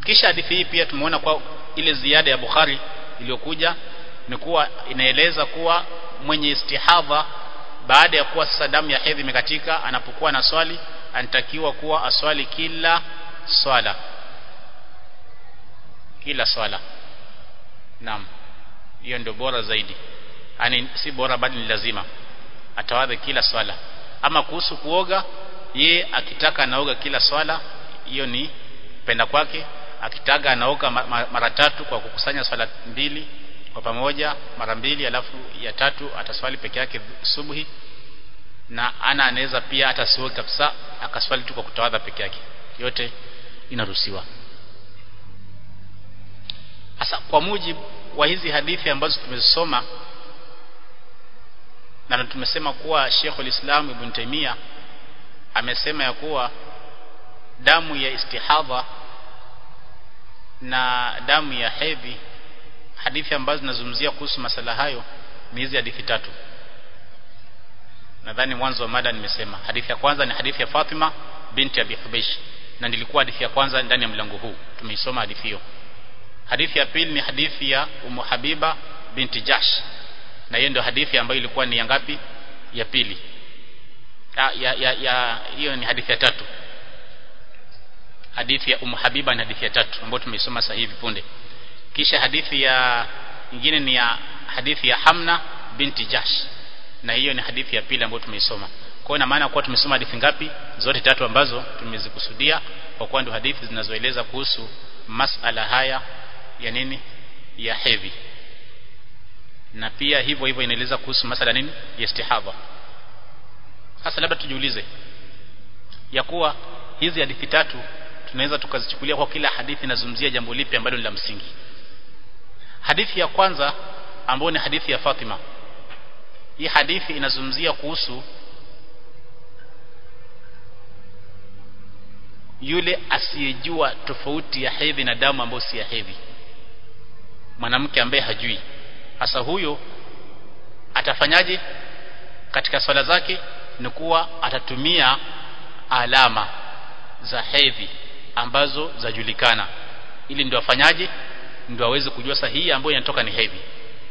kisha hadithi hii pia tumeona kwa ile ziada ya Bukhari iliyokuja ni kuwa inaeleza kuwa mwenye istihadha baada ya kuwa sasa damu ya hedhi imekatika anapokuwa na swali anatakiwa kuwa aswali kila swala kila swala naam hiyo ndio bora zaidi yani si bora bali ni lazima atawadhe kila swala ama kuhusu kuoga ye akitaka anaoga kila swala hiyo ni penda kwake akitaka anaoga mara tatu kwa kukusanya swala mbili kwa pamoja mara mbili alafu ya tatu ataswali peke yake subuhi na ana anaweza pia hata siwe kabisa akaswali tu kwa kutawadha peke yake yote inaruhusiwa sasa kwa mujibu wa hizi hadithi ambazo tumezisoma na tumesema kuwa Sheikhul Islam Ibn Taymiyyah amesema ya kuwa damu ya istihadha na damu ya hedhi hadithi ambazo zinazungumzia kuhusu masala hayo ni hizi hadithi tatu nadhani mwanzo wa mada nimesema hadithi ya kwanza ni hadithi ya Fatima binti Abi Hubaysh na nilikuwa hadithi ya kwanza ndani ya mlango huu tumeisoma hadithi hiyo hadithi ya pili ni hadithi ya Ummu Habiba binti Jash na hiyo ndio hadithi ambayo ilikuwa ni ya ngapi ya pili ya ya ya, ya hiyo ni hadithi ya tatu hadithi ya Ummu Habiba ni hadithi ya tatu ambayo tumeisoma sasa hivi punde kisha hadithi ya nyingine ni ya hadithi ya Hamna binti Jash na hiyo ni hadithi ya pili ambayo tumeisoma kwa hiyo maana kuwa tumesoma hadithi ngapi zote tatu ambazo tumezikusudia kwa kuwa ndio hadithi zinazoeleza kuhusu masala haya ya nini ya hedhi na pia hivyo hivyo inaeleza kuhusu masala nini ya istihadha sasa labda tujiulize ya kuwa hizi hadithi tatu tunaweza tukazichukulia kwa kila hadithi inazungumzia jambo lipi ambalo ni la msingi hadithi ya kwanza ambayo ni hadithi ya Fatima hii hadithi inazungumzia kuhusu yule asiyejua tofauti ya hedhi na damu ambayo si ya hedhi mwanamke ambaye hajui hasa huyo atafanyaje katika swala zake ni kuwa atatumia alama za hedhi ambazo zajulikana ili ndio afanyaje ndio aweze kujua sahihi ambayo inatoka ni hedhi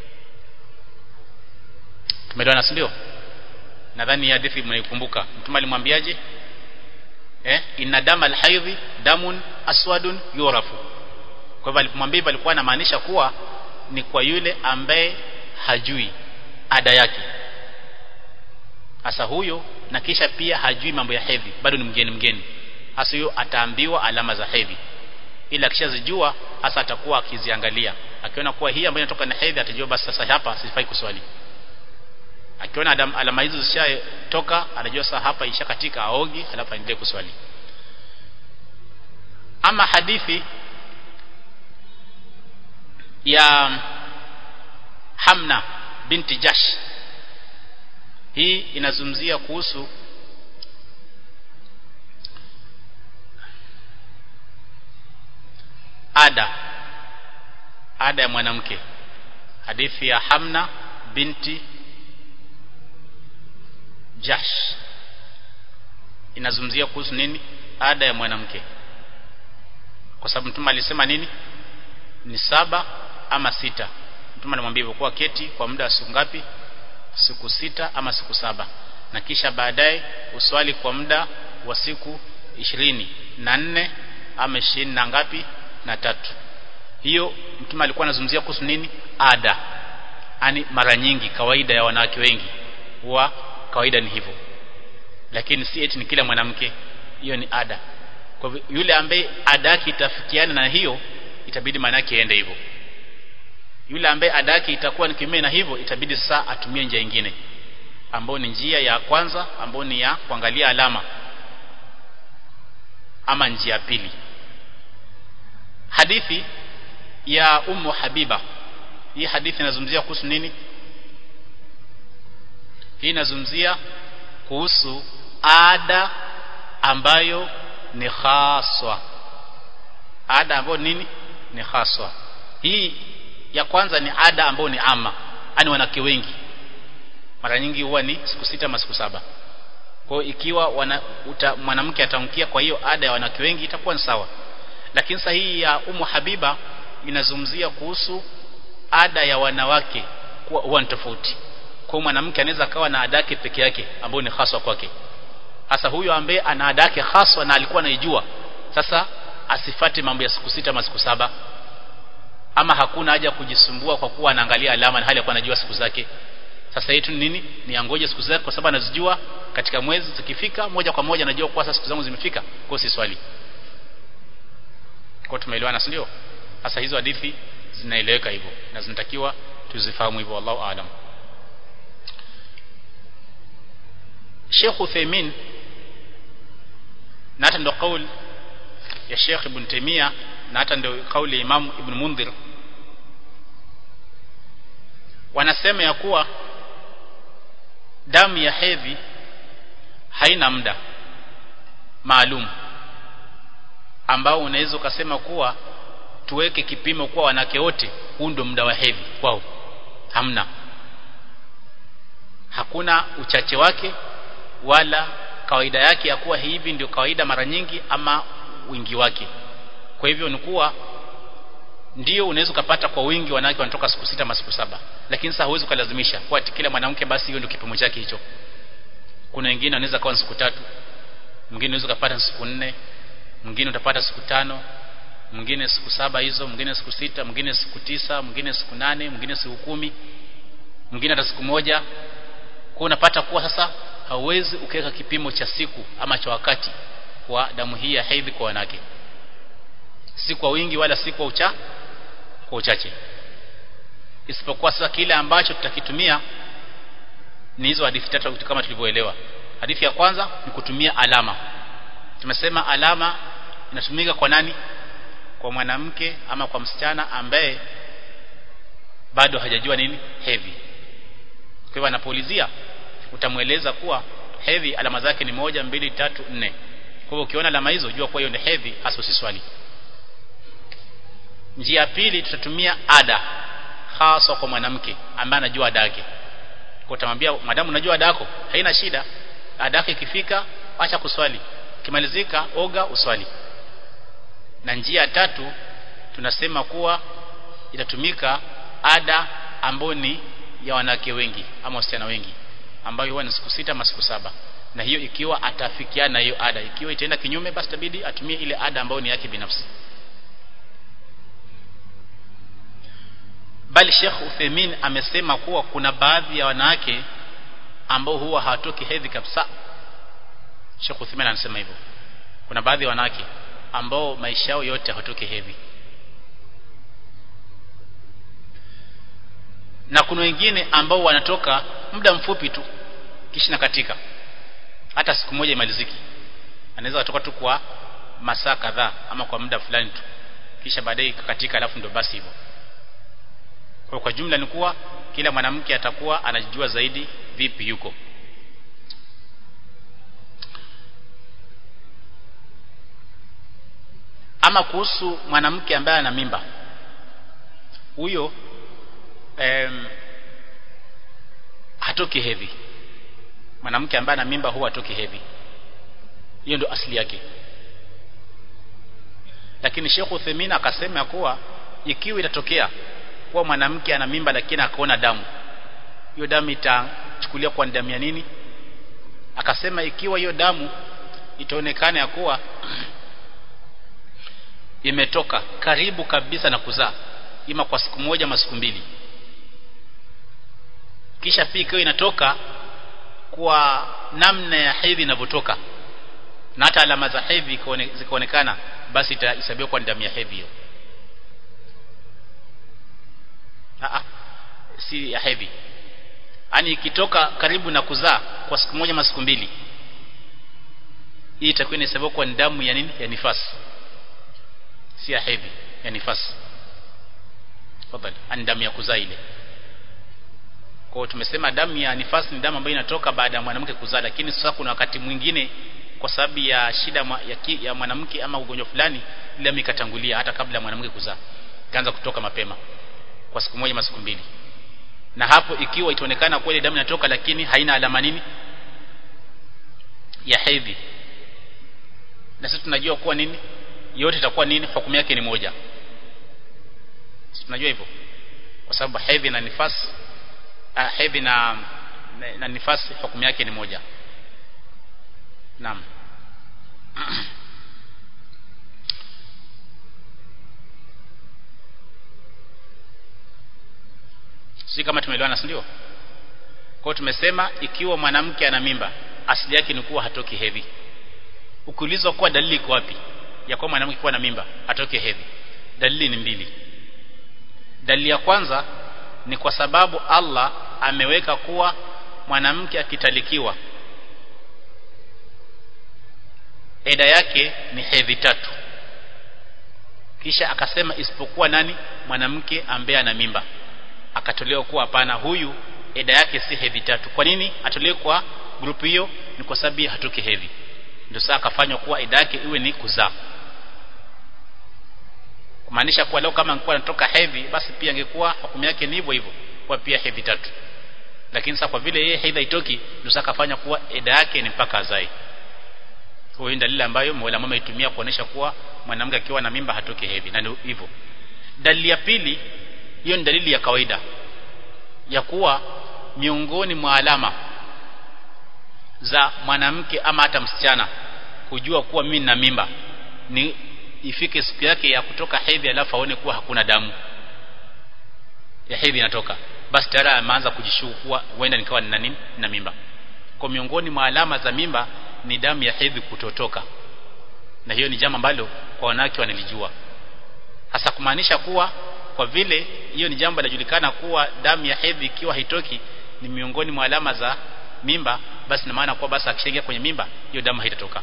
tumeelewana si ndio nadhani hadithi mnaikumbuka mtume alimwambiaje eh inna dama alhaidhi damun aswadun yurafu kwa hivyo alipomwambia alikuwa anamaanisha kuwa ni kwa yule ambaye hajui ada yake hasa huyo na kisha pia hajui mambo ya hedhi bado ni mgeni mgeni hasa huyo ataambiwa alama za hedhi ila akishazijua hasa atakuwa akiziangalia akiona kuwa hii ambayo inatoka na hedhi atajua basi sasa hapa sifai kuswali akiona alama hizo zishatoka anajua sasa hapa ishakatika aogi alafu aendelee kuswali ama hadithi ya Hamna binti Jash hii inazungumzia kuhusu ada ada ya mwanamke hadithi ya Hamna binti Jash inazungumzia kuhusu nini ada ya mwanamke kwa sababu mtume alisema nini ni saba ama sita mtume alimwambia hivyo kuwa keti kwa muda wa siku ngapi siku sita ama siku saba na kisha baadaye uswali kwa muda wa siku ishirini na nne ama ishirini na ngapi na tatu hiyo mtume alikuwa anazungumzia kuhusu nini ada yani mara nyingi kawaida ya wanawake wengi huwa kawaida ni hivyo lakini si eti ni kila mwanamke hiyo ni ada kwa hivyo yule ambaye ada yake itafikiana na hiyo itabidi maana yake aende hivyo yule ambaye ada yake itakuwa ni kinyume na hivyo itabidi sasa atumie njia nyingine ambayo ni njia ya kwanza ambayo ni ya kuangalia alama ama njia ya pili hadithi ya ummu habiba hii hadithi inazungumzia kuhusu nini hii inazungumzia kuhusu ada ambayo ni khaswa ada ambayo nini ni khaswa hii ya kwanza ni ada ambayo ni ama yani wanawake wengi mara nyingi huwa ni siku sita ama siku saba kwa ikiwa wana, uta, mwanamke atamkia kwa hiyo ada ya wanawake wengi itakuwa ni sawa lakini sahihi ya Umu Habiba inazungumzia kuhusu ada ya wanawake kuwa huwa tofauti kwa mwanamke anaweza akawa na ada yake peke yake ambayo ni haswa kwake hasa huyo ambaye ana ada yake haswa na alikuwa anaijua sasa asifate mambo ya siku sita ama siku saba ama hakuna haja kujisumbua kwa kuwa anaangalia alama na hali ya anajua siku zake sasa yetu ni nini ni angoje siku zake kwa sababu anazijua katika mwezi zikifika moja kwa moja anajua kwa sasa siku zangu zimefika kwa si swali kwa tumeelewana si ndio sasa hizo hadithi zinaeleweka hivyo na zinatakiwa tuzifahamu hivyo wallahu aalam Sheikh Uthaymeen na hata ndo kauli ya Sheikh Ibn Taymiyyah na hata ndio kauli ya Imam Ibn Mundhir wanasema ya kuwa damu ya hedhi haina muda maalum ambao unaweza ukasema kuwa tuweke kipimo kwa wanawake wote huu ndio muda wa hedhi kwao hamna hakuna uchache wake wala kawaida yake ya kuwa hivi ndio kawaida mara nyingi ama wingi wake kwa hivyo ni kuwa ndio unaweza ukapata kwa wingi wanawake wanatoka siku sita ama siku saba lakini sasa huwezi ukalazimisha kwa kila mwanamke basi hiyo ndio kipimo chake hicho kuna wengine wanaweza kuwa siku tatu mwingine unaweza kupata siku nne mwingine utapata siku tano mwingine siku saba hizo mwingine siku sita mwingine siku tisa mwingine siku nane mwingine siku kumi mwingine hata siku moja kwa unapata kuwa sasa hauwezi ukaweka kipimo cha siku ama cha wakati kwa damu hii ya hedhi kwa wanawake si kwa wingi wala si kwa ucha kwa uchache isipokuwa sasa kile ambacho tutakitumia ni hizo hadithi tatu kama tulivyoelewa hadithi ya kwanza ni kutumia alama tumesema alama inatumika kwa nani kwa mwanamke ama kwa msichana ambaye bado hajajua nini hedhi kwa hivyo anapoulizia utamweleza kuwa hedhi alama zake ni moja mbili tatu nne kwa hivyo ukiona alama hizo jua kwa hiyo ni hedhi hasa usiswali njia ya pili tutatumia ada hasa kwa mwanamke ambaye anajua ada yake kwa utamwambia madamu unajua ada yako haina shida ada yake ikifika acha kuswali kimalizika oga uswali na njia ya tatu tunasema kuwa itatumika ada ambayo ni ya wanawake wengi ama wasichana wengi ambayo huwa ni siku sita ama siku saba na hiyo ikiwa atafikiana na hiyo ada ikiwa itaenda kinyume basi tabidi atumie ile ada ambayo ni yake binafsi bali Sheikh Uthaymeen amesema kuwa kuna baadhi ya wanawake ambao huwa hawatoki hedhi kabisa Sheikh Uthaymeen anasema hivyo kuna baadhi ya wanawake ambao maisha yao yote hawatoki hedhi na kuna wengine ambao wanatoka muda mfupi tu kisha nakatika hata siku moja imaliziki anaweza kutoka tu kwa masaa kadhaa ama kwa muda fulani tu kisha baadaye ikakatika alafu ndio basi hivyo kwa kwa jumla ni kuwa kila mwanamke atakuwa anajijua zaidi vipi yuko ama kuhusu mwanamke ambaye ana mimba huyo em, hatoki hedhi mwanamke ambaye ana mimba huwa hatoki hedhi hiyo ndio asili yake lakini Sheikh Uthaymeen akasema kuwa ikiwa itatokea kuwa mwanamke ana mimba lakini akaona damu hiyo damu itachukulia kwa damu ya nini akasema ikiwa hiyo damu itaonekana ya kuwa imetoka karibu kabisa na kuzaa ima kwa siku moja ama siku mbili kisha pia ikiwa inatoka kwa namna ya hedhi inavyotoka na hata alama za hedhi zikaonekana basi itahesabiwa kwa damu ya hedhi hiyo Aa, si ya hedhi yani ikitoka karibu na kuzaa kwa siku moja ama siku mbili hii itakuwa inahesabiwa kwa damu ya nini ya nifasi si ya hedhi ya nifasi tafadhali ani damu ya kuzaa ile kwa tumesema damu ya nifasi ni damu ambayo inatoka baada ya mwanamke kuzaa lakini sasa kuna wakati mwingine kwa sababu ya shida ya, ki, ya mwanamke ama ugonjwa fulani ile ikatangulia hata kabla ya mwanamke kuzaa ikaanza kutoka mapema kwa siku moja ama siku mbili na hapo ikiwa itaonekana kweli damu inatoka lakini haina alama nini ya hedhi na sisi tunajua kuwa nini yote itakuwa nini hukumu yake ni moja tunajua hivyo kwa sababu hedhi na nifasi uh, hedhi na, na, na nifasi hukumu yake ni moja naam si kama tumeelewana si ndio kwa tumesema ikiwa mwanamke ana mimba asili yake ni kuwa hatoki hedhi ukiulizwa kuwa dalili iko wapi ya kuwa mwanamke kuwa na mimba hatoki hedhi dalili ni mbili dalili ya kwanza ni kwa sababu Allah ameweka kuwa mwanamke akitalikiwa eda yake ni hedhi tatu kisha akasema isipokuwa nani mwanamke ambaye ana mimba akatolewa kuwa hapana huyu eda yake si hedhi tatu kwa nini atolewe kwa grupu hiyo ni kwa sababu hatoki hedhi ndio sasa akafanywa kuwa eda yake iwe ni kuzaa kumaanisha kuwa leo kama angekuwa anatoka hedhi basi pia angekuwa hukumu yake ni hivyo hivyo kwa pia hedhi tatu lakini sasa kwa vile yeye hedhi haitoki ndio sasa akafanya kuwa eda yake ni mpaka azae hiyo ni dalili ambayo Mola mama itumia kuonesha kuwa mwanamke akiwa na mimba hatoki hedhi na ndio hivyo dalili ya pili hiyo ni dalili ya kawaida ya kuwa miongoni mwa alama za mwanamke ama hata msichana kujua kuwa mimi na mimba ni ifike siku yake ya kutoka hedhi alafu aone kuwa hakuna damu ya hedhi inatoka basi tayari ameanza kujishuku kuwa huenda nikawa nina nini na mimba kwa miongoni mwa alama za mimba ni damu ya hedhi kutotoka na hiyo ni jambo ambalo kwa wanawake wanalijua hasa kumaanisha kuwa kwa vile hiyo ni jambo linajulikana kuwa damu ya hedhi ikiwa haitoki ni miongoni mwa alama za mimba basi na maana kuwa basi akishaingia kwenye mimba hiyo damu haitatoka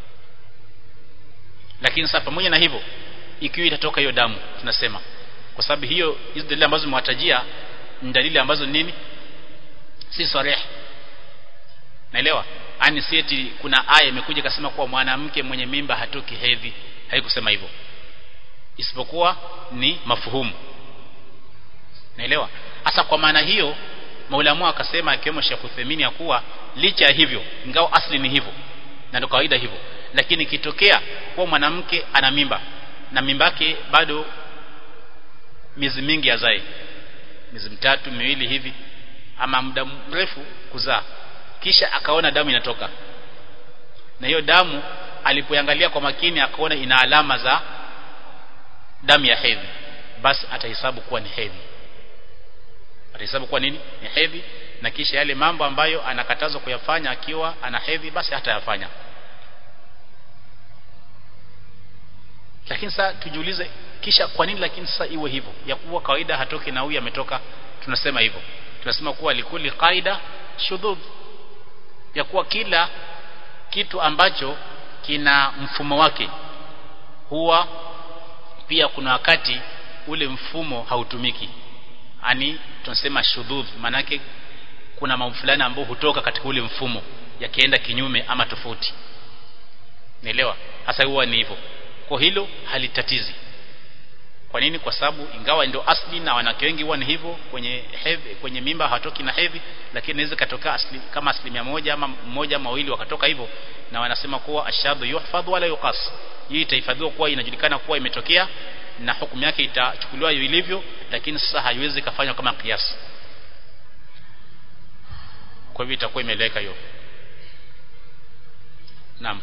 lakini sasa pamoja na hivyo ikiwa itatoka hiyo damu tunasema kwa sababu hiyo hizo dalili ambazo mwatajia ni dalili ambazo nini si sarih naelewa ani sieti kuna aya imekuja ikasema kuwa mwanamke mwenye mimba hatoki hedhi haikusema hivyo isipokuwa ni mafuhumu naelewa hasa kwa maana hiyo maulamu akasema akiwemo Sheikh Uthaymeen ya kuwa licha ya hivyo ingawa asli ni hivyo na ndio kawaida hivyo lakini ikitokea kuwa mwanamke ana mimba na mimba yake bado miezi mingi azae miezi mitatu miwili hivi ama muda mrefu kuzaa kisha akaona damu inatoka na hiyo damu alipoangalia kwa makini akaona ina alama za damu ya hedhi basi atahesabu kuwa ni hedhi atahesabu kuwa nini ni hedhi na kisha yale mambo ambayo anakatazwa kuyafanya akiwa ana hedhi basi hatayafanya lakini sasa tujiulize kisha kwa nini lakini sasa iwe hivyo ya kuwa kawaida hatoki na huyu ametoka tunasema hivyo tunasema kuwa likuli qaida shudhud ya kuwa kila kitu ambacho kina mfumo wake huwa pia kuna wakati ule mfumo hautumiki ani tunasema shudhudh manake kuna mambo fulani ambayo hutoka katika ule mfumo yakienda kinyume ama tofauti naelewa hasa huwa ni hivyo kwa hilo halitatizi kwa nini kwa sababu ingawa ndio asli na wanawake wengi huwa ni hivyo kwenye hedhi kwenye mimba hawatoki na hedhi lakini inaweza katoka asli kama asilimia moja ama mmoja ama wawili wakatoka hivyo na wanasema kuwa ashadhu yuhfadhu wala yuqas hii itahifadhiwa kuwa inajulikana kuwa imetokea na hukumu yake itachukuliwa ilivyo lakini sasa haiwezi kufanywa kama kiasi kwa hivyo itakuwa imeleka hiyo naam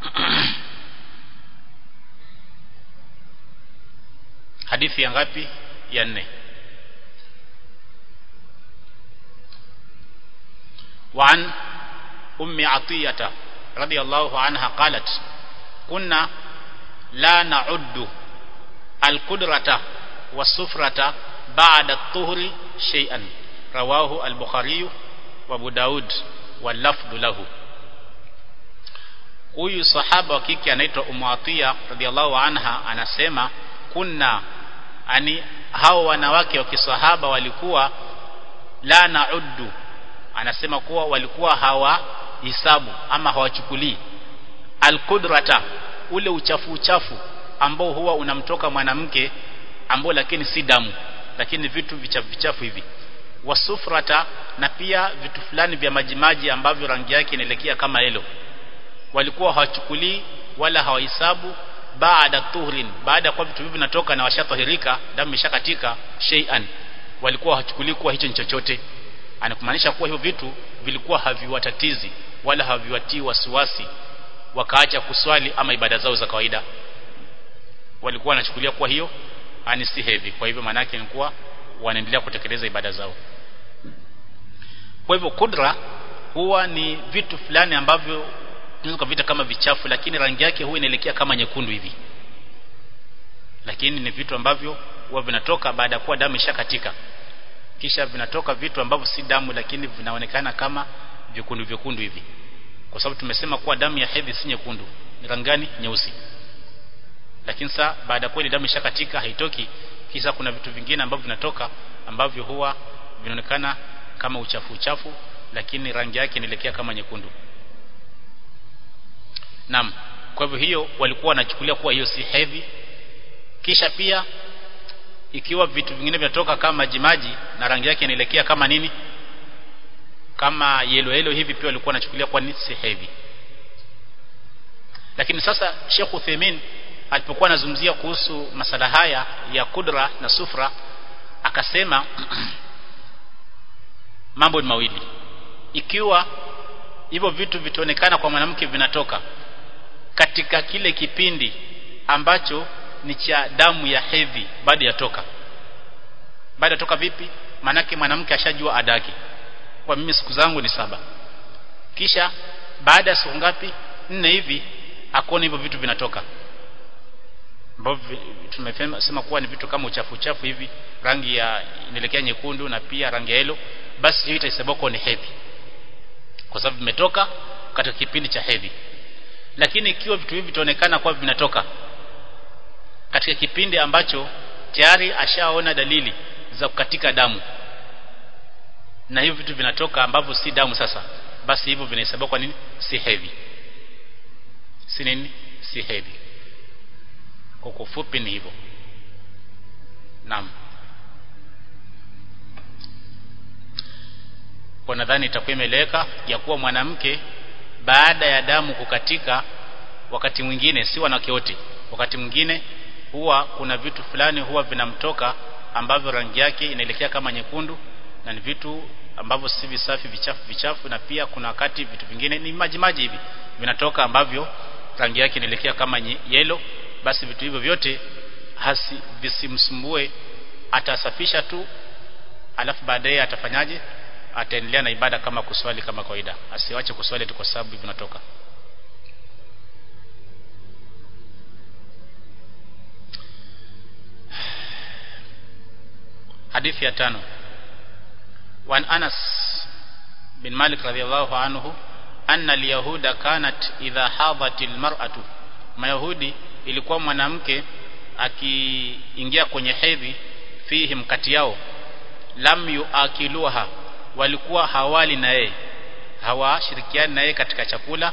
hadithi ya ngapi ya nne وعن أم عطية رضي الله عنها قالت كنا لا نعد القدرة والسفرة بعد الطهر شيئا رواه البخاري وابو داود واللفظ له huyu sahaba wa kike anaitwa Ummu Atiya radhiallahu anha anasema kunna ani hao wanawake wa kisahaba walikuwa la nauddu anasema kuwa walikuwa hawa hisabu ama hawachukulii alqudrata ule uchafu uchafu ambao huwa unamtoka mwanamke ambao lakini si damu lakini vitu vichafu vichafu hivi wasufrata na pia vitu fulani vya majimaji ambavyo rangi yake inaelekea kama hilo walikuwa hawachukulii wala hawahisabu baada tuhrin baada ya kuwa vitu hivi vinatoka na washatahirika damu imeshakatika shay'an walikuwa hachukuli kuwa hicho ni chochote anakumaanisha kuwa hivyo vitu vilikuwa haviwatatizi wala haviwatii wasiwasi wakaacha kuswali ama ibada zao za kawaida walikuwa wanachukulia kuwa hiyo ani si heavy kwa hivyo maana yake ni kuwa wanaendelea kutekeleza ibada zao kwa hivyo kudra huwa ni vitu fulani ambavyo tunaweza kuvita kama vichafu lakini rangi yake huwa inaelekea kama nyekundu hivi lakini ni vitu ambavyo huwa vinatoka baada ya kuwa damu ishakatika kisha vinatoka vitu ambavyo si damu lakini vinaonekana kama vyekundu vyekundu hivi kwa sababu tumesema kuwa damu ya hedhi si nyekundu ni rangi gani nyeusi lakini saa baada ya kweli damu ishakatika haitoki kisha kuna vitu vingine ambavyo vinatoka ambavyo huwa vinaonekana kama uchafu uchafu lakini rangi yake inaelekea kama nyekundu Naam kwa hivyo hiyo walikuwa wanachukulia kuwa hiyo si hedhi kisha pia ikiwa vitu vingine vinatoka kama majimaji na rangi yake inaelekea kama nini kama yelo yelo hivi pia walikuwa wanachukulia kuwa ni si hedhi lakini sasa Sheikh Uthaymeen alipokuwa anazungumzia kuhusu masala haya ya kudra na sufra akasema mambo ni mawili ikiwa hivyo vitu vitaonekana kwa mwanamke vinatoka katika kile kipindi ambacho ni cha damu ya hedhi baada ya toka baada ya toka vipi manake mwanamke ashajua adaki kwa mimi siku zangu ni saba kisha baada ya siku ngapi nne hivi akuona hivyo vitu vinatoka ambavyo tumesema kuwa ni vitu kama uchafu uchafu hivi rangi ya inaelekea nyekundu na pia rangi ya yellow basi hiyo itahesabiwa kuwa ni hedhi kwa sababu vimetoka katika kipindi cha hedhi lakini ikiwa vitu hivi vitaonekana kuwa vinatoka katika kipindi ambacho tayari ashaona dalili za kukatika damu na hivyo vitu vinatoka ambavyo si damu sasa basi hivyo vinahesabiwa kwa nini si hedhi si nini si hedhi kwa kufupi ni hivyo naam kwa nadhani itakuwa imeeleweka ya kuwa mwanamke baada ya damu kukatika wakati mwingine si wanawake wote wakati mwingine huwa kuna vitu fulani huwa vinamtoka ambavyo rangi yake inaelekea kama nyekundu na ni vitu ambavyo si visafi vichafu vichafu na pia kuna wakati vitu vingine ni maji maji hivi vinatoka ambavyo rangi yake inaelekea kama yellow basi vitu hivyo vyote hasi visimsumbue atasafisha tu alafu baadaye atafanyaje ataendelea na ibada kama kuswali kama kawaida asiwache kuswali tu kwa sababu vinatoka hadithi ya tano وعن أنس بن مالك رضي الله عنه أن اليهود كانت إذا حاضت المرأة mayahudi ilikuwa mwanamke akiingia kwenye hedhi fihim kati yao lam yuakiluha walikuwa hawali na yeye hawashirikiani na yeye katika chakula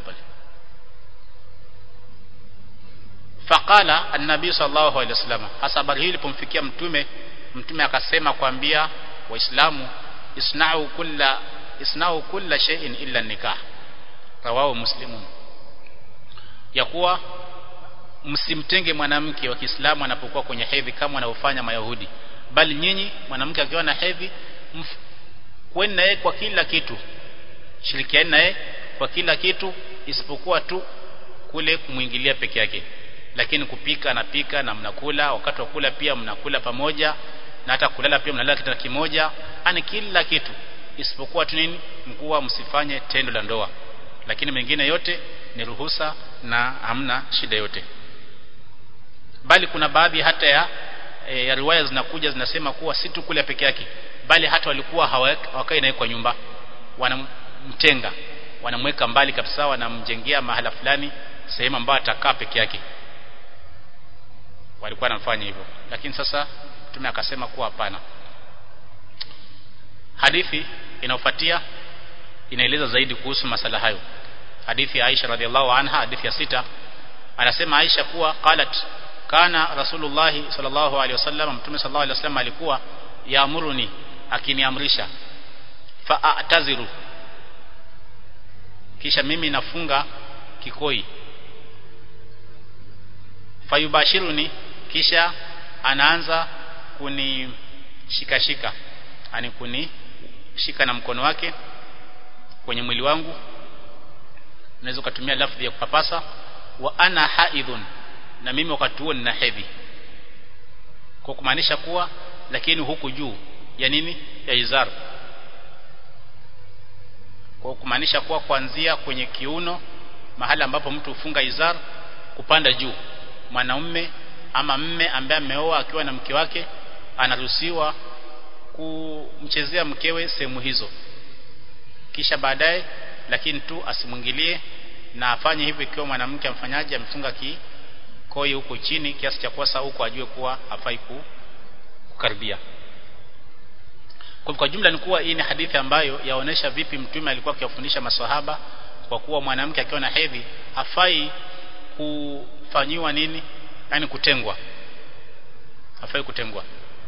faqala an-nabii sallallahu alaihi wasallam hasa habari hii ilipomfikia mtume mtume akasema kuambia waislamu isna'u kulla isna'u kulla shay'in illa nikah rawahu muslimun ya kuwa msimtenge mwanamke wa Kiislamu anapokuwa kwenye hedhi kama wanavyofanya Mayahudi bali nyinyi mwanamke akiwa na hedhi kweni naye kwa kila kitu shirikiani naye kwa kila kitu isipokuwa tu kule kumwingilia peke yake lakini kupika anapika na mnakula wakati wa kula pia mnakula pamoja na hata kulala pia mnalala kitanda kimoja ani kila kitu isipokuwa tu nini mkuwa msifanye tendo la ndoa lakini mengine yote ni ruhusa na hamna shida yote bali kuna baadhi hata ya, e, ya riwaya zinakuja zinasema kuwa si tu kule peke yake bali hata walikuwa hawakai naye kwa nyumba wanamtenga wanamweka mbali kabisa wanamjengea mahala fulani sehemu ambayo atakaa peke yake walikuwa wanafanya hivyo lakini sasa mtume akasema kuwa hapana hadithi inayofuatia inaeleza zaidi kuhusu masala hayo hadithi ya Aisha radhiallahu anha hadithi ya sita anasema Aisha kuwa qalat kana rasulullah sallallahu alaihi wasallam mtume sallallahu alaihi wasallam alikuwa yaamuruni akiniamrisha fa'taziru kisha mimi nafunga kikoi fayubashiruni kisha anaanza kunishikashika yani kunishika na mkono wake kwenye mwili wangu unaweza kutumia lafzi ya kupapasa wa ana haidhun na mimi wakati huo nina hedhi kwa kumaanisha kuwa lakini huku juu ya nini ya izar kwa kumaanisha kuwa kuanzia kwenye kiuno mahali ambapo mtu hufunga izar kupanda juu mwanaume ama mme ambaye ameoa akiwa na mke wake anaruhusiwa kumchezea mkewe sehemu hizo kisha baadaye lakini tu asimwingilie na afanye hivyo ikiwa mwanamke amfanyaje amefunga kikoi huko chini kiasi cha kuwa huko ajue kuwa hafai kukaribia kwa, kwa jumla ni kuwa hii ni hadithi ambayo yaonesha vipi mtume alikuwa akiwafundisha maswahaba kwa kuwa mwanamke akiwa na hedhi hafai kufanyiwa nini yani kutengwa hafai kutengwa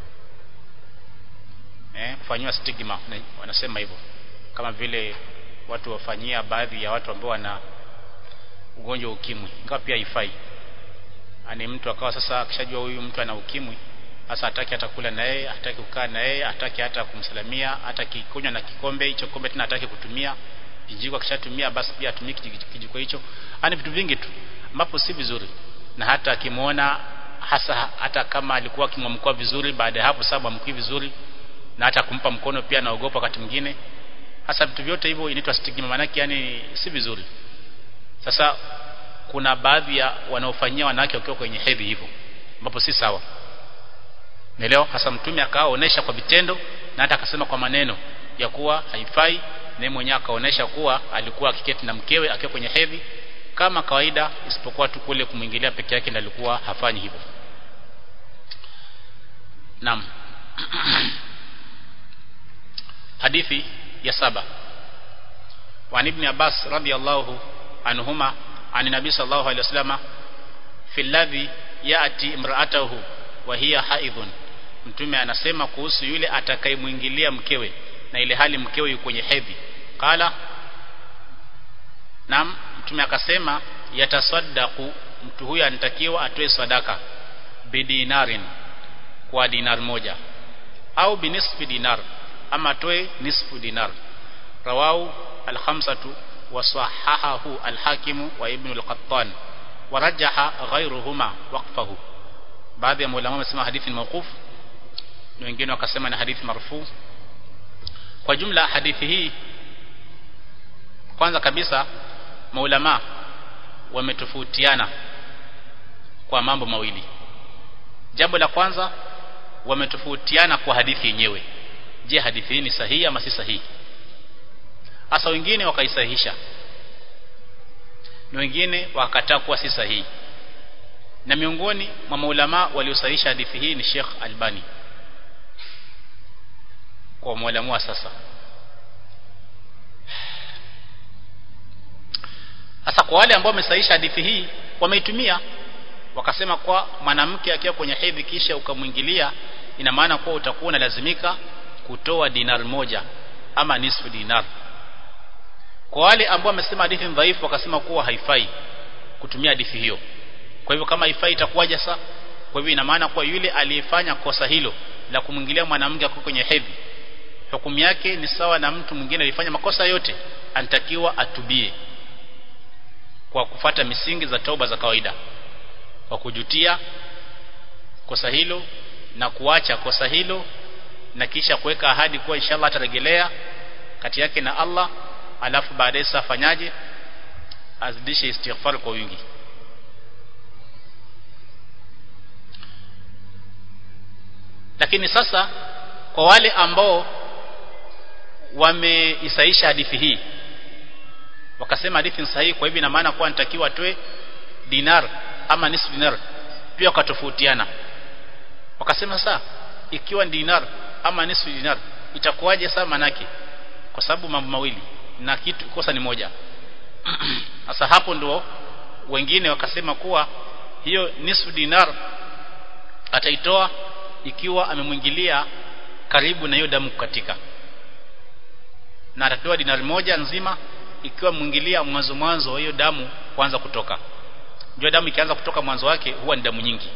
eh kufanyiwa stigma wanasema hivyo kama vile watu wafanyia baadhi ya watu ambao wana ugonjwa ukimwi ingawa pia haifai ani mtu akawa sasa akishajua huyu mtu ana ukimwi sasa hataki hata kula na yeye hataki kukaa na yeye hataki hata kumsalamia hata kikunywa na kikombe hicho kombe tena hataki kutumia kijiko akishatumia basi pia atumie kijiko hicho ani vitu vingi tu ambapo si vizuri na hata akimuona hasa hata kama alikuwa akimwamkua vizuri baada ya hapo sababu amkui vizuri na hata kumpa mkono pia naogopa wakati mwingine hasa vitu vyote hivyo inaitwa stigma manake yani si vizuri sasa kuna baadhi ya wanaofanyia wanawake wakiwa kwenye hedhi hivyo ambapo si sawa Naelewa hasa mtume akaonesha kwa vitendo na hata akasema kwa maneno ya kuwa haifai na mwenyewe akaonesha kuwa alikuwa akiketi na mkewe akiwa kwenye hedhi kama kawaida isipokuwa tu kule kumwingilia peke yake ndiyo alikuwa hafanyi hivyo. Naam. Hadithi ya saba. Wa ibn Abbas radhiyallahu anhuma an nabii sallallahu alaihi wasallam fi alladhi yati imra'atahu wa hiya haidhun mtume anasema kuhusu yule atakayemwingilia mkewe na ile hali mkewe yuko kwenye hedhi qala nam mtume akasema yatasaddaqu mtu huyo anatakiwa atoe sadaka bidinarin kwa dinar moja au binisfi dinar ama atoe nisfu dinar rawahu al-khamsatu wa sahahahu al-hakimu wa ibn al-qattan warajaha ghayruhuma waqfahu baadhi ya maulama wamesema hadithi ni mawquf na wengine wakasema ni hadithi marfu kwa jumla hadithi hii kwanza kabisa maulama wametofautiana kwa mambo mawili jambo la kwanza wametofautiana kwa hadithi yenyewe je hadithi hii ni sahihi ama si sahihi hasa wengine wakaisahihisha na wengine wakataa kuwa si sahihi na miongoni mwa maulama waliosahihisha hadithi hii ni Sheikh Albani kwa mwalimu wa sasa sasa kwa wale ambao wamesahihisha hadithi hii wameitumia wakasema kwa mwanamke akiwa kwenye hedhi kisha ukamwingilia ina maana kuwa utakuwa unalazimika kutoa dinar moja ama nisfu dinar kwa wale ambao wamesema hadithi dhaifu wakasema kuwa haifai kutumia hadithi hiyo kwa hivyo kama haifai itakuwaje sasa kwa hivyo ina maana kuwa yule aliyefanya kosa hilo la kumwingilia mwanamke akiwa kwenye hedhi hukumu yake ni sawa na mtu mwingine alifanya makosa yote anatakiwa atubie kwa kufata misingi za toba za kawaida kwa kujutia kosa hilo na kuacha kosa hilo na kisha kuweka ahadi kuwa inshallah atarejelea kati yake na Allah alafu baadaye sasa afanyaje azidishe istighfar kwa wingi lakini sasa kwa wale ambao wameisaisha hadithi hii wakasema hadithi ni sahihi kwa hivyo ina maana kuwa nitakiwa atoe dinar ama nisfu dinar pia wakatofautiana wakasema sasa ikiwa dinar ama nisfu dinar itakuwaje sasa manake kwa sababu mambo mawili na kitu kosa ni moja sasa hapo ndo wengine wakasema kuwa hiyo nisfu dinar ataitoa ikiwa amemwingilia karibu na hiyo damu kukatika na atatoa dinari moja nzima ikiwa mwingilia mwanzo mwanzo hiyo damu kuanza kutoka Jua damu ikianza kutoka mwanzo wake huwa ni damu nyingi.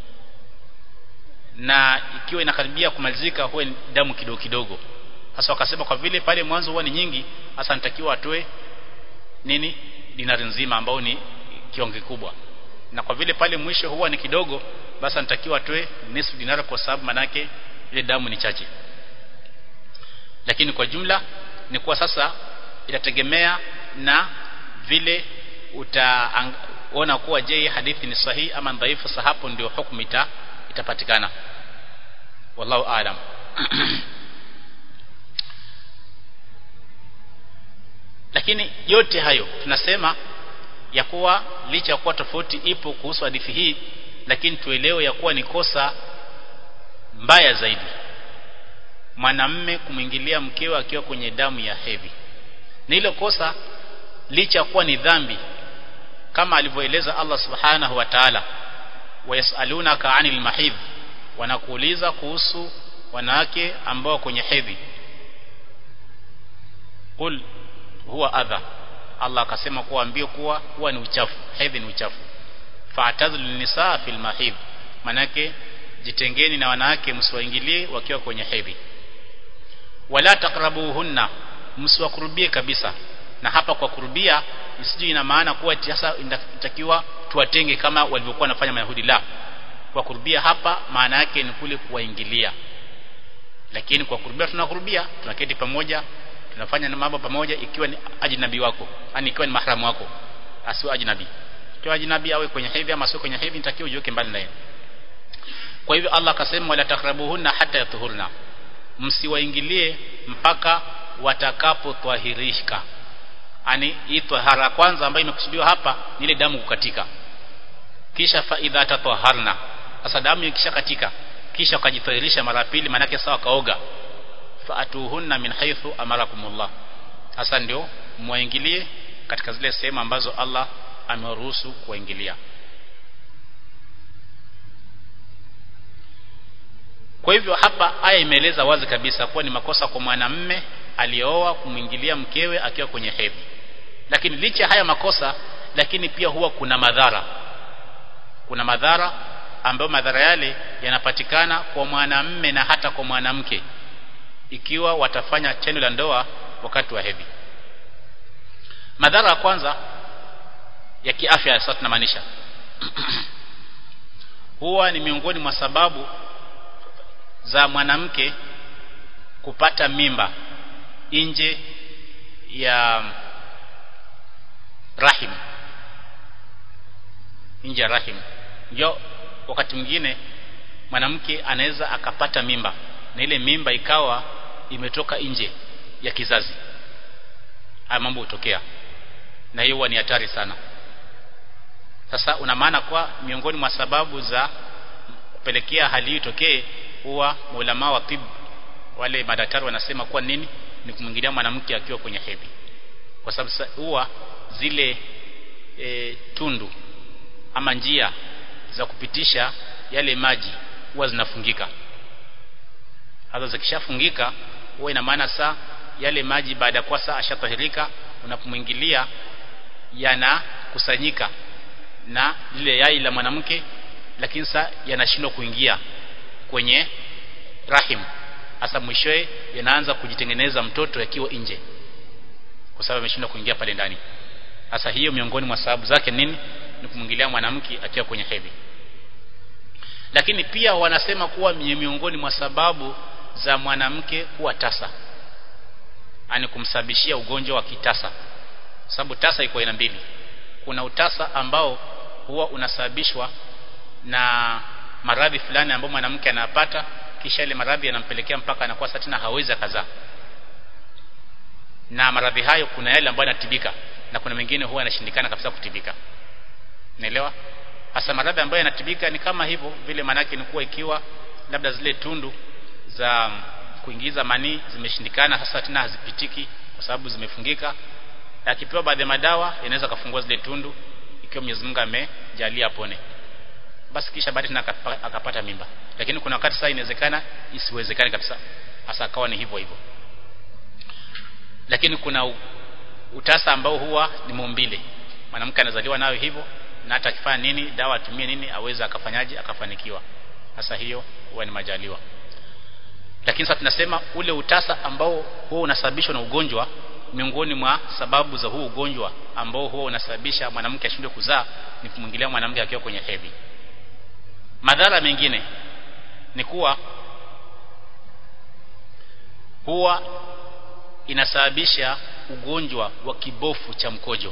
Na ikiwa inakaribia kumalizika huwa ni damu kidogo kidogo. Sasa wakasema kwa vile pale mwanzo huwa ni nyingi, hasa nitakiwa atoe nini? Dinari nzima ambao ni kiwango kikubwa. Na kwa vile pale mwisho huwa ni kidogo, basi nitakiwa atoe nusu dinari kwa sababu manake ile damu ni chache. Lakini kwa jumla ni kuwa sasa itategemea na vile utaona kuwa je hadithi ni sahihi ama dhaifu sasa hapo ndio hukumu ita, itapatikana wallahu aalam lakini yote hayo tunasema ya kuwa licha ya kuwa tofauti ipo kuhusu hadithi hii lakini tuelewe ya kuwa ni kosa mbaya zaidi mwanamme kumwingilia mkewe akiwa kwenye damu ya hedhi na hilo kosa licha kuwa ni dhambi kama alivyoeleza Allah subhanahu wa ta'ala wayasalunaka anil mahidh wanakuuliza kuhusu wanawake ambao kwenye hedhi qul huwa adha Allah akasema kuambia kuwa huwa ni uchafu hedhi ni uchafu fa'tazil nisaa fil mahidh manake jitengeni na wanawake msiwaingilie wakiwa kwenye hedhi wala taqrabuhunna msiwakurubie kabisa na hapa kwa kurubia isije ina maana kuwa sasa inatakiwa tuwatenge kama walivyokuwa wanafanya Mayahudi la kwa kurubia hapa maana yake ni kule kuwaingilia lakini kwa kurubia tunakurubia tunaketi pamoja tunafanya na mambo pamoja ikiwa ni ajnabi wako yani ikiwa ni mahramu wako asiwe ajnabi ikiwa ajnabi awe kwenye hedhi ama sio kwenye hedhi nitakiwa ujiweke mbali naye kwa hivyo Allah akasema wala takrabuhunna hata yatuhurna msiwaingilie mpaka watakapotwahirika ani hii tahara kwanza ambayo imekusudiwa hapa ni ile damu kukatika kisha fa idha tatahharna sasa damu ikisha katika kisha ukajitahirisha mara pili manake sawa kaoga fa atuhunna min haythu amarakumullah sasa ndio muingilie katika zile sehemu ambazo Allah amewaruhusu kuingilia Kwa hivyo hapa aya imeeleza wazi kabisa kuwa ni makosa kwa mwanamme aliyooa kumwingilia mkewe akiwa kwenye hedhi. Lakini licha haya makosa lakini pia huwa kuna madhara. Kuna madhara ambayo madhara yale yanapatikana kwa mwanamme na hata kwa mwanamke ikiwa watafanya tendo la ndoa wakati wa hedhi. Madhara ya kwanza ya kiafya sasa tunamaanisha huwa ni miongoni mwa sababu za mwanamke kupata mimba nje ya rahim nje ya rahim ndio wakati mwingine mwanamke anaweza akapata mimba na ile mimba ikawa imetoka nje ya kizazi haya mambo hutokea na hiyo ni hatari sana sasa una maana kwa miongoni mwa sababu za kupelekea hali hii itokee huwa maulama wa tib wale madaktari wanasema kuwa nini ni kumwingilia mwanamke akiwa kwenye hedhi kwa sababu huwa zile e, tundu ama njia za kupitisha yale maji huwa zinafungika hata zikishafungika huwa ina maana saa yale maji baada ya kuwa saa ashatahirika unapomwingilia yanakusanyika na lile yai la mwanamke lakini saa yanashindwa kuingia kwenye rahim hasa mwishowe yanaanza kujitengeneza mtoto yakiwa nje kwa sababu ameshindwa kuingia pale ndani hasa hiyo miongoni mwa sababu zake nini ni kumwingilia mwanamke akiwa kwenye hedhi lakini pia wanasema kuwa miongoni mwa sababu za mwanamke kuwa tasa ani kumsababishia ugonjwa wa kitasa sababu tasa iko aina mbili kuna utasa ambao huwa unasababishwa na maradhi fulani ambayo mwanamke anapata kisha ile maradhi yanampelekea mpaka anakuwa sasa tena hawezi kazaa na maradhi hayo kuna yale ambayo yanatibika na kuna mengine huwa yanashindikana kabisa kutibika naelewa hasa maradhi ambayo yanatibika ni kama hivyo vile manake ni kuwa ikiwa labda zile tundu za kuingiza manii zimeshindikana sasa tena hazipitiki kwa sababu zimefungika akipewa baadhi ya madawa yanaweza kafungua zile tundu ikiwa Mwenyezi Mungu amejalia apone basi kisha baadaye tena akapata mimba lakini kuna wakati sasa inawezekana isiwezekane kabisa hasa akawa ni hivyo hivyo lakini kuna utasa ambao huwa ni maumbile mwanamke anazaliwa nayo hivyo na hata akifanya nini dawa atumie nini aweza akafanyaje akafanikiwa sasa hiyo huwa ni majaliwa lakini sasa tunasema ule utasa ambao huwa unasababishwa na ugonjwa miongoni mwa sababu za huu ugonjwa ambao huwa unasababisha mwanamke ashindwe kuzaa ni kumwingilia mwanamke akiwa kwenye hedhi madhara mengine ni kuwa huwa inasababisha ugonjwa wa kibofu cha mkojo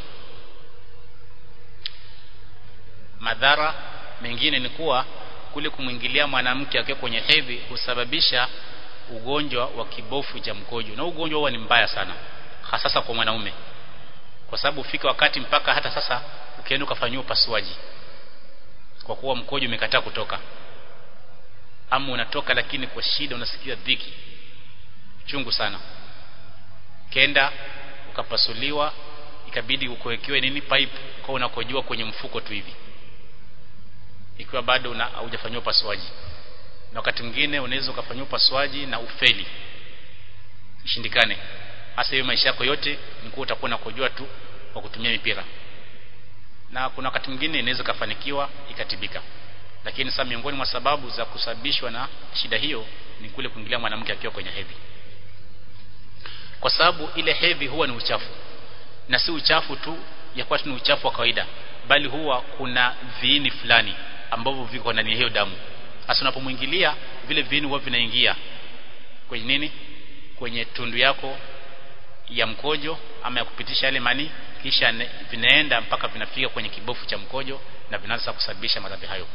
madhara mengine ni kuwa kule kumwingilia mwanamke akiwa kwenye hedhi husababisha ugonjwa wa kibofu cha mkojo na ugonjwa huwa ni mbaya sana hasa kwa mwanaume kwa sababu ufika wakati mpaka hata sasa ukienda ukafanyia upasuaji kwa kuwa mkojo umekataa kutoka ama unatoka lakini kwa shida unasikia dhiki chungu sana kenda ukapasuliwa ikabidi ukowekewe nini pipe kwa unakojua kwenye mfuko tu hivi ikiwa bado haujafanyiwa upasuaji na wakati mwingine unaweza ukafanyia upasuaji na ufeli ishindikane hasa hiyo maisha yako yote ni kuwa utakuwa unakojua tu kwa kutumia mipira na kuna wakati mwingine inaweza kafanikiwa ikatibika lakini sasa miongoni mwa sababu za kusababishwa na shida hiyo ni kule kuingilia mwanamke akiwa kwenye hedhi kwa sababu ile hedhi huwa ni uchafu na si uchafu tu ya kuwa ni uchafu wa kawaida bali huwa kuna viini fulani ambavyo viko ndani ya hiyo damu hasa unapomwingilia vile viini huwa vinaingia kwenye nini kwenye tundu yako ya mkojo ama ya kupitisha yale mani kisha vinaenda mpaka vinafika kwenye kibofu cha mkojo na vinaanza kusababisha maradhi hayo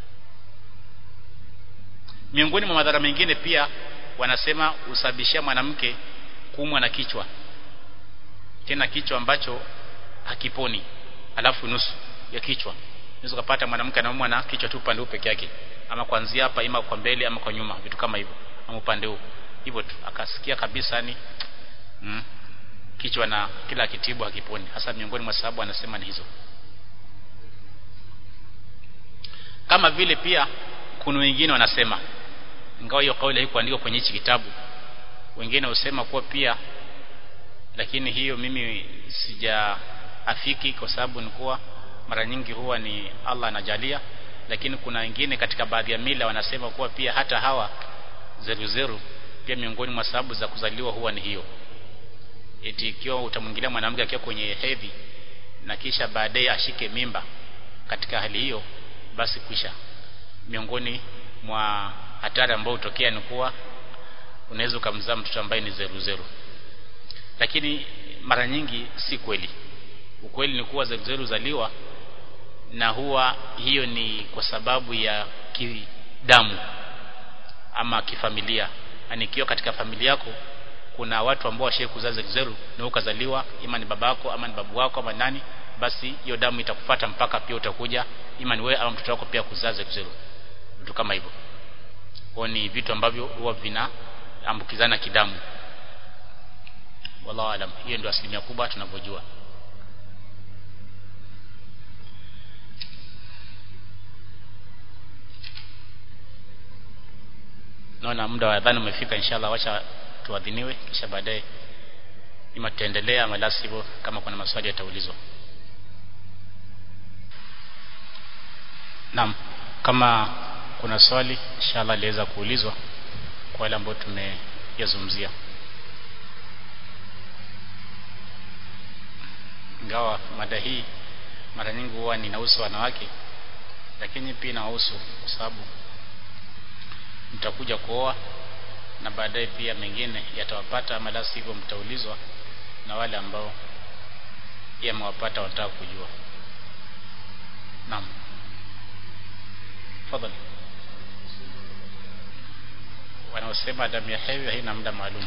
miongoni mwa madhara mengine pia wanasema usababishia mwanamke kuumwa na kichwa tena kichwa ambacho hakiponi alafu nusu ya kichwa unaweza kupata mwanamke anaumwa na kichwa tu upande huu peke yake ama kuanzia hapa ima kwa mbele ama kwa nyuma vitu kama hivyo ama upande huu hivyo tu akasikia kabisa ni mm, kichwa na kila kitibu hakiponi hasa miongoni mwa sababu anasema ni hizo kama vile pia kuna wengine wanasema ingawa hiyo kauli haikuandikwa kwenye hichi kitabu wengine husema kuwa pia lakini hiyo mimi sijaafiki kwa sababu ni kuwa mara nyingi huwa ni Allah anajalia lakini kuna wengine katika baadhi ya mila wanasema kuwa pia hata hawa zeru zeru pia miongoni mwa sababu za kuzaliwa huwa ni hiyo eti ikiwa utamwingilia mwanamke akiwa kwenye hedhi na kisha baadaye ashike mimba katika hali hiyo basi kwisha miongoni mwa hatari ambayo hutokea ni kuwa unaweza ukamzaa mtoto ambaye ni zeru zeru lakini mara nyingi si kweli ukweli ni kuwa zeru zeru zaliwa na huwa hiyo ni kwa sababu ya kidamu ama kifamilia yani ikiwa katika familia yako kuna watu ambao washe kuzaa zeru na ukazaliwa ima ni babako ama ni babu wako ama nani basi hiyo damu itakufuata mpaka pia utakuja ima ni wewe ama mtoto wako pia kuzaa zeru vitu kama hivyo kwa ni vitu ambavyo huwa vinaambukizana kidamu wallahu alam hiyo ndio asilimia kubwa tunavyojua naona muda wa adhana umefika inshallah wacha tuadhiniwe kisha baadaye ima tutaendelea ama la sivyo kama kuna maswali yataulizwa naam kama kuna swali inshallah liweza kuulizwa kwa wale ambao tumeyazungumzia ingawa mada hii mara nyingi huwa ninahusu wanawake lakini pia inawahusu kwa sababu mtakuja kuoa na baadaye pia mengine yatawapata ama la sivyo mtaulizwa na wale ambao yamewapata wanataka kujua naam fadhali wanaosema damu ya hedhi haina muda maalum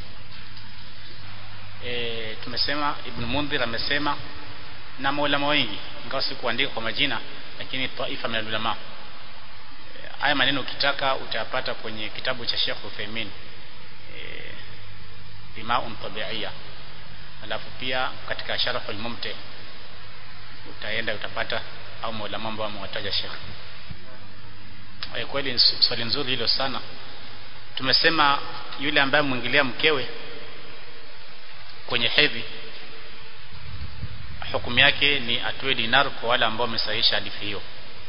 e, tumesema Ibn Mundhir amesema na maulama wengi ingawa si kuandika kwa majina lakini taifa min ulama haya maneno ukitaka utayapata kwenye kitabu cha Sheikh Uthaymeen e, Dimaun Tabi'iyya alafu pia katika Sharaf al-Mumti utaenda utapata au maulama ambao wamewataja Sheikh e, kweli swali nzuri hilo sana tumesema yule ambaye mwingilia mkewe kwenye hedhi hukumu yake ni atoe dinar kwa wale ambao wamesahihisha hadithi hiyo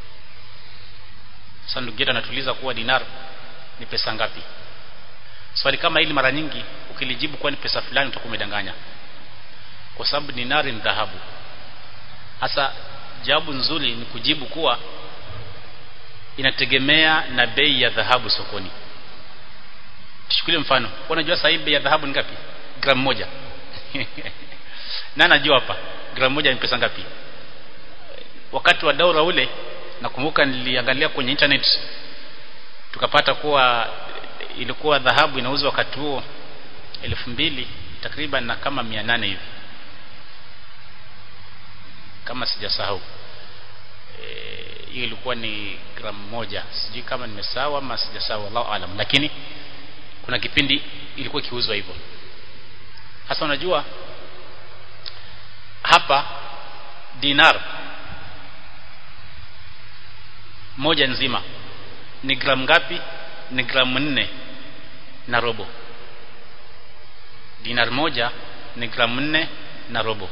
sasa ndugu yetu anatuliza kuwa dinar ni pesa ngapi swali kama hili mara nyingi ukilijibu kuwa ni pesa fulani utakuwa umedanganya kwa sababu dinari ni dhahabu hasa jawabu nzuri ni kujibu kuwa inategemea na bei ya dhahabu sokoni tuchukulie mfano unajua sasa bei ya dhahabu ni ngapi gramu moja na najua hapa gramu moja ni pesa ngapi wakati wa daura ule nakumbuka niliangalia kwenye internet tukapata kuwa ilikuwa dhahabu inauzwa wakati huo elfu mbili takriban na kama mia nane hivi kama sijasahau hiyo e, ilikuwa ni gramu moja sijui kama nimesahau ama sijasahau Allahu alam lakini kuna kipindi ilikuwa ikiuzwa hivyo hasa unajua hapa dinar moja nzima ni gramu ngapi ni gramu nne na robo dinar moja ni gramu nne na robo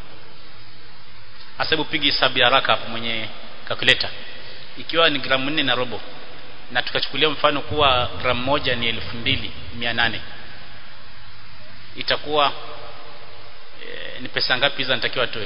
hasa hebu pigi hesabu ya haraka hapo mwenye calculator ikiwa ni gramu nne na robo na tukachukulia mfano kuwa gramu moja ni elfu mbili mia nane itakuwa e, ni pesa ngapi hizo natakiwa atoe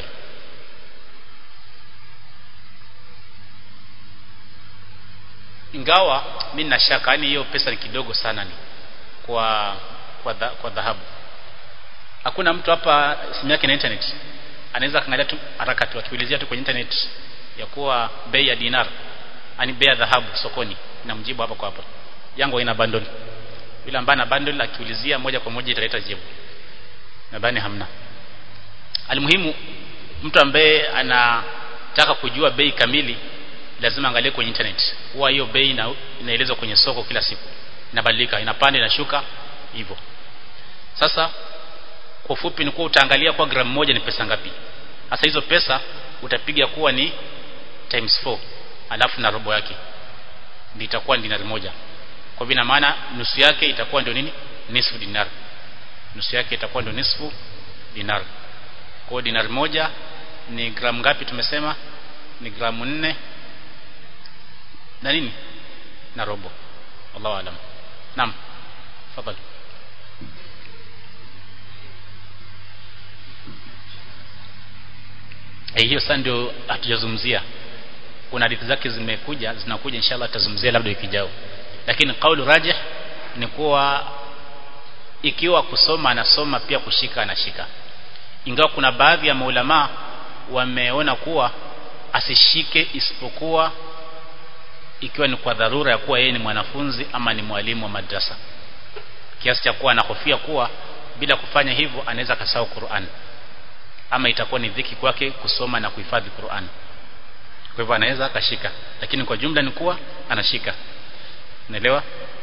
ingawa mi nina shaka yani hiyo pesa ni kidogo sana ni kwa kwa, dha, kwa dhahabu hakuna mtu hapa simu yake na internet anaweza kaangalia tu haraka tu atuelezea tu kwenye internet ya kuwa bei ya dinar ani bei ya dhahabu sokoni namjibu hapa kwa hapa yangu haina bundle yule ambaye ana bundle akiulizia moja kwa moja italeta jibu nadhani hamna almuhimu mtu ambaye anataka kujua bei kamili lazima angalie kwenye internet huwa hiyo bei ina, inaelezwa kwenye soko kila siku inabadilika inapanda inashuka hivyo sasa kwa ufupi ni kuwa utaangalia kwa gramu moja ni pesa ngapi sasa hizo pesa utapiga kuwa ni times 4 alafu na robo yake ndio itakuwa dinari moja kwa hivyo maana nusu yake itakuwa ndio nini nisfu dinar nusu yake itakuwa ndio nisfu dinar kwa dinari moja ni gramu ngapi tumesema ni gramu nne na nini na robo Allahu alam naam tafadhali eh hiyo sasa ndio hatujazungumzia kuna hadithi zake zimekuja zinakuja inshallah tutazungumzia labda wiki ijayo lakini kauli rajih ni kuwa ikiwa kusoma anasoma pia kushika anashika ingawa kuna baadhi ya maulama wameona kuwa asishike isipokuwa ikiwa ni kwa dharura ya kuwa yeye ni mwanafunzi ama ni mwalimu wa madrasa kiasi cha kuwa anahofia kuwa bila kufanya hivyo anaweza kasahau Qur'an ama itakuwa ni dhiki kwake kusoma na kuhifadhi Qur'an kwa hivyo anaweza akashika lakini kwa jumla ni kuwa anashika unaelewa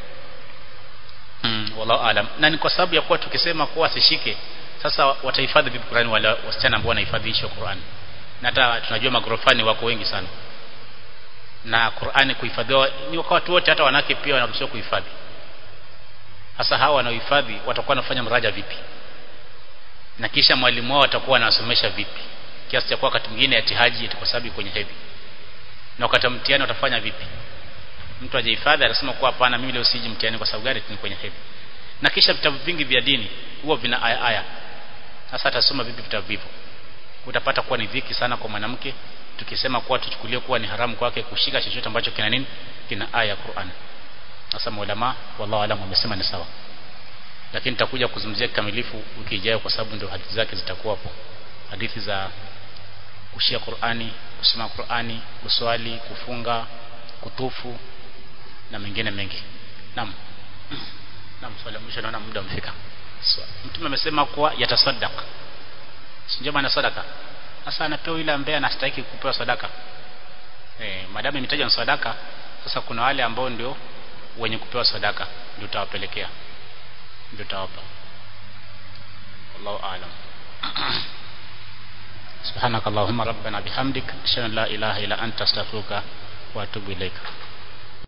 mm, wallahu alam na ni kwa sababu ya kuwa tukisema kuwa asishike sasa watahifadhi vipi Qur'an wala wasichana ambao wanahifadhi hicho Qur'an na hata tunajua magorofani wako wengi sana na Qur'ani kuhifadhiwa ni kwa watu wote hata wanawake pia wanaruhusiwa kuhifadhi hasa hawa wanaohifadhi watakuwa wanafanya mraja vipi na kisha mwalimu wao atakuwa anawasomesha vipi kiasi cha kuwa wakati mwingine atihaji kwa sababu kwenye hedhi na wakati mtihani watafanya vipi mtu ajihifadhi anasema kuwa hapana mimi leo siji mtihani kwa sababu gani ni kwenye hedhi na kisha vitabu vingi vya dini huwa vina aya aya sasa atasoma vipi vitabu hivyo utapata kuwa ni dhiki sana kwa mwanamke tukisema kuwa tuchukulie kuwa ni haramu kwake kushika chochote ambacho kina nini kina aya ya Qur'an sasa maulama wallahu alam wamesema ni sawa lakini nitakuja kuzungumzia kikamilifu wiki ijayo kwa sababu ndio hadithi zake zitakuwa hapo hadithi za kushia Qur'ani kusoma Qur'ani kuswali kufunga kutufu na mengine mengi naam naam swali mwisho naona muda umefika mtume amesema kuwa yatasaddaq sio maana sadaka sasa anapewa yule ambaye anastahili kupewa sadaka eh madamu imetajwa sadaka sasa kuna wale ambao ndio wenye kupewa sadaka ndio tawapelekea ndio tawapa Allahu aalam سبحانك اللهم ربنا بحمدك اشهد ان لا اله الا انت استغفرك واتوب اليك